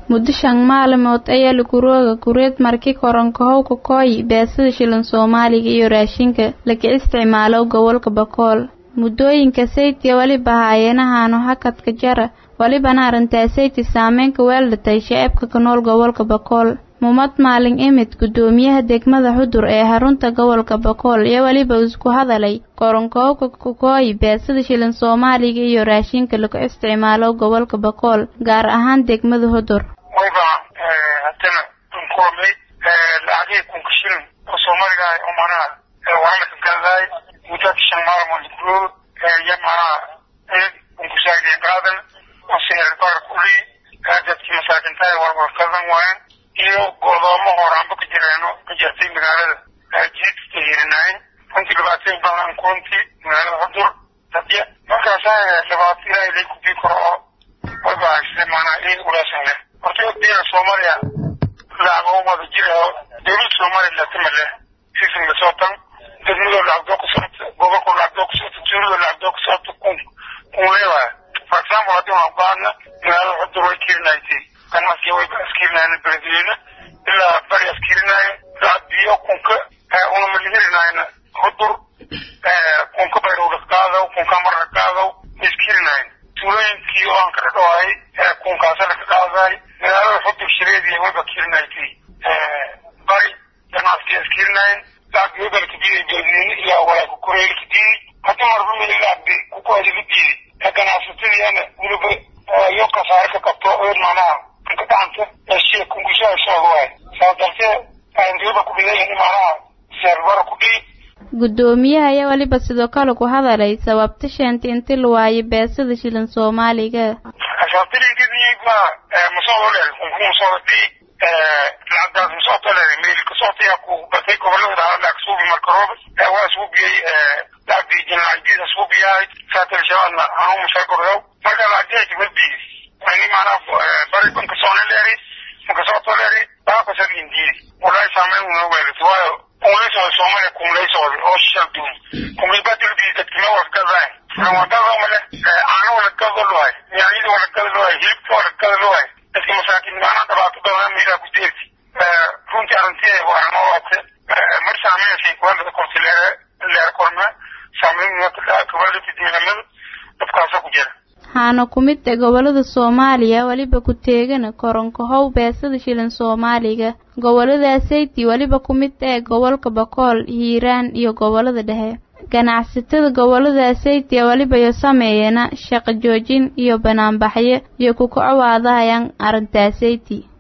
muddo shan maalmood ayaa lakurooga kureed marki koronkahow kakooyi beesada shilin soomaaliga iyo raashinka laga isticmaalo gobolka bakool muddooyinka saytiga weliba haayeenahaano hakadka jara welibana arrintaa sayti saameynka weeldhatay shacabka ka nool gobolka bakool mumad maalin imid guddoomiyaha degmada xudur ee xarunta gobolka bakool iyo weliba isku hadalay koronkoobka kakooyi beesada shilin soomaaliga iyo raashinka lagu isticmaalo gobolka bakool gaar ahaan degmada xudur wayba hadana unkoomay lacagihii kunka shilin oo soomaaliga ah oo manaha waxaa la gadadaay muddada shan maalmood gudood iyo manaha kunkusaageen qaadan oo sicir barar kuli dadkii masaakintahay warwarkadan waayan iyo godoomo horaanba ka jireeno ka jirtay magaalada jiidka hirinaayn runtii dhibaatooyin badan kuntii magaalada xudur dadya markaasa dhibaato ilaahay lay kubii karo oo wayba haysay maanaa in ulaasan leh horta diina soomaaliya lacago wada jira oo dowladda soomaaliya latama leh sisin lasoo tan degmadoo lacagdoo ku socota gobolkoo lacagdoo ku socota tuuladoo lacagdoo ku socota kun kun leewaaya for example haddii waan baadna magaalada xudur way kirinaysay ganacsiga way askirinayeen beledweyne ilaa bari askirinaaye lacag biyo kunka unama lihirinayna xudur kunka bayrowla qaadaw kunka marna qaadaw iskirinayen tuulooyinkii oo aan kala dhawaayay kunkaasa laka qaadaay magaalada xudur shireediya wayba kirinaysay bari ganacsiga askirinayen lacag biyo balkadiiday beledweyne ilaa walaa kukureelkadiiday hadii marba mililacbi kukuadiladiiday ganacsatadiina weliba iyo kasaare ka qabto oo macnaha gacanta heshiya kungushaha socda waay saas darteed aanriba ku dhigayin macnaha seerbara ku dhigi guddoomiyaha ayaa weliba sidoo kale ku hadalay sababta sheentay inti la waayo beesada shilin soomaaliga sababtalinkidiyba masoodo leeday kunku masoodo dhigi lacagdaas masooto leeday meel kasootaya ku batay gobolada lacag suubi marka rooba waa suubiyey lacagdii jinlacagdiisa suubiyahay saatal shabaadna anuu mashaagordow marka lacagdiisa malbiis ani macnaha bari banka soonaleeri banka sootoleeri baakasad indiidi walaahi saameyn una weelata waayo kumlaysooda soomaaliya kumlaysooda oo shal duun kumlaybadulbii dadkima wargadaan rawadada male caano walagada lohay yaanyada walagada lohay hilibka walagada lohay dadka masaakiin maanaha dhibaato badan meelaha ku deerti runtii arrintii waanooate mar saameynasay kuwalada korti leer leer korna saameyn kuwalada diinamada dadkaasa ku jira waxaana ku mid ah gobolada soomaaliya weliba ku teegana koronkahow beesada shilin soomaaliga gobolada sayti weliba ku mid ah gobolka bakool hiiraan iyo gobolada dhexe ganacsatada gobolada sayti weliba iyo sameeyana shaqo joojin iyo banaanbaxyo iyo ku kacowaadahayaan arrintaa sayti